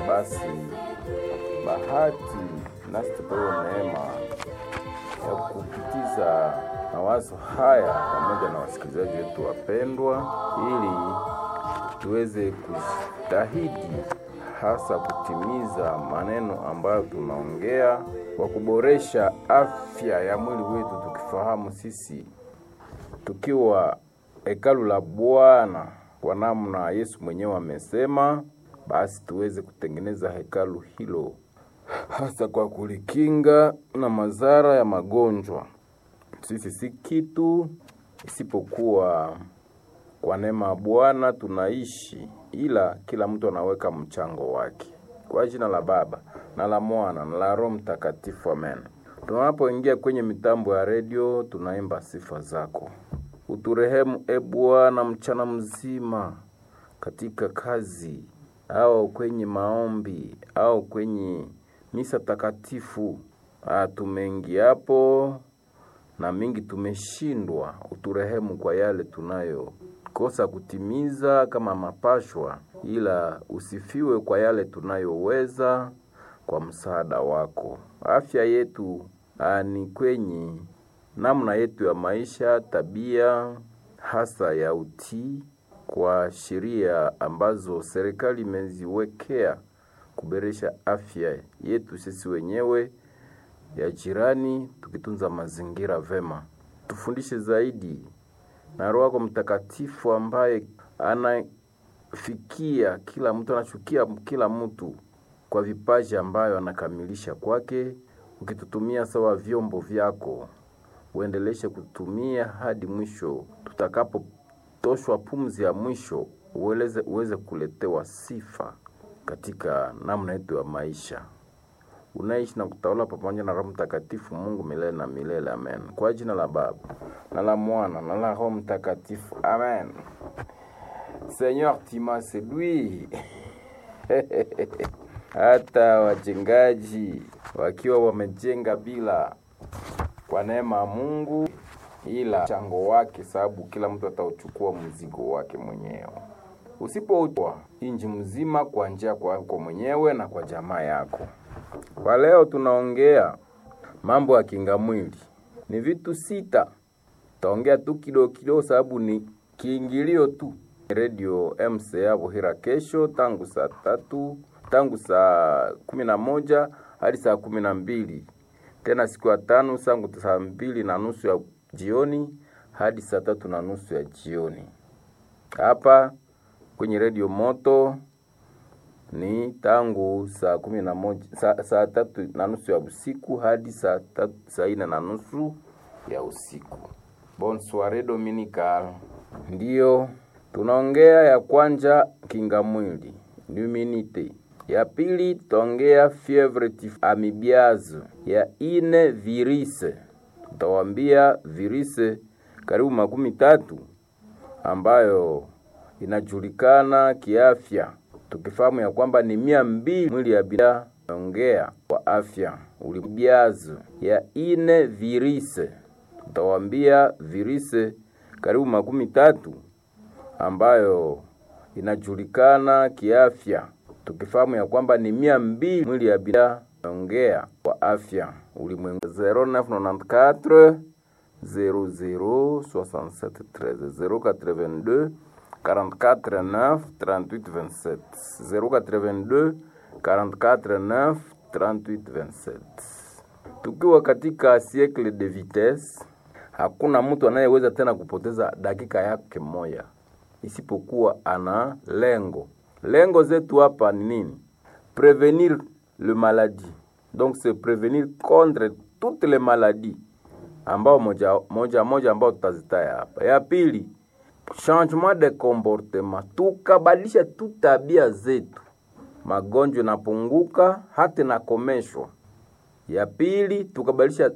basi bahati nasi tupewe neema ya kupitiza mawazo haya pamoja na wasikilizaji wetu wapendwa, ili tuweze kujitahidi hasa kutimiza maneno ambayo tunaongea kwa kuboresha afya ya mwili wetu, tukifahamu sisi tukiwa hekalu la Bwana kwa namna Yesu mwenyewe amesema, basi tuweze kutengeneza hekalu hilo hasa kwa kulikinga na madhara ya magonjwa. Sisi si kitu isipokuwa kwa neema ya Bwana tunaishi, ila kila mtu anaweka mchango wake. Kwa jina la Baba na la Mwana na la Roho Mtakatifu, amen. Tunapoingia kwenye mitambo ya redio, tunaimba sifa zako. Uturehemu e Bwana mchana mzima katika kazi au kwenye maombi au kwenye misa takatifu. Ah, tumeingiapo na mingi tumeshindwa. Uturehemu kwa yale tunayokosa kutimiza kama mapashwa, ila usifiwe kwa yale tunayoweza kwa msaada wako. Afya yetu ah, ni kwenye namna yetu ya maisha, tabia hasa ya utii kwa sheria ambazo serikali imeziwekea kuboresha afya yetu sisi wenyewe, ya jirani, tukitunza mazingira vema. Tufundishe zaidi na Roho yako Mtakatifu ambaye anafikia kila mtu, anachukia kila mtu kwa vipaji ambayo anakamilisha kwake, ukitutumia sawa vyombo vyako uendeleshe kutumia hadi mwisho, tutakapotoshwa pumzi ya mwisho, uweze, uweze kuletewa sifa katika namna yetu ya maisha. Unaishi na kutawala pamoja na Roho Mtakatifu, Mungu milele na milele, amen. Kwa jina la Baba na la Mwana na la Roho Mtakatifu, amen. Seigneur, tu m'as séduit hata wajengaji wakiwa wamejenga bila kwa neema ya Mungu, ila mchango wake, sababu kila mtu atauchukua mzigo wake mwenyewe. Usipouchwa inji mzima kwa njia kwako mwenyewe na kwa jamaa yako. Kwa leo tunaongea mambo ya kinga mwili, ni vitu sita. Taongea tu kidogo kidogo, sababu ni kiingilio tu. Radio MCA Buhira kesho tangu saa tatu tangu saa kumi na moja hadi saa kumi na mbili tena siku ya tano sangu saa mbili na nusu ya jioni hadi saa tatu na nusu ya jioni hapa kwenye redio moto ni tangu saa kumi na moja saa, saa tatu na nusu ya usiku hadi saa tatu saa ine na nusu ya usiku. Bonsoire Dominical, ndiyo tunaongea ya kwanja kinga mwili immunite ya pili tutaongea fievre tif amibiazo. Ya ine virise, tutawambia virise karibu makumi tatu ambayo inajulikana kiafya, tukifahamu ya kwamba ni mia mbili mwili ya binadamu ongea kwa afya ulibiazo. Ya ine virise, tutawambia virise karibu makumi tatu ambayo inajulikana kiafya tukifahamu ya kwamba ni mia mbili mwili ya binadamu ongea kwa afya ulimwengu 0994 00 67 13 082 44 9 38 27 082 44 9 38 27. Tukiwa katika siècle de vitesse, hakuna mtu anayeweza tena kupoteza dakika yake moja isipokuwa ana lengo lengo zetu hapa ni nini? Prevenir le maladie, donc c'est prevenir contre toutes les maladies ambao moja moja, moja ambao tutazitaya hapa. Ya pili changement de comportement, tukabadilisha tu tabia zetu, magonjwa napunguka hata nakomeshwa. Ya pili tukabadilisha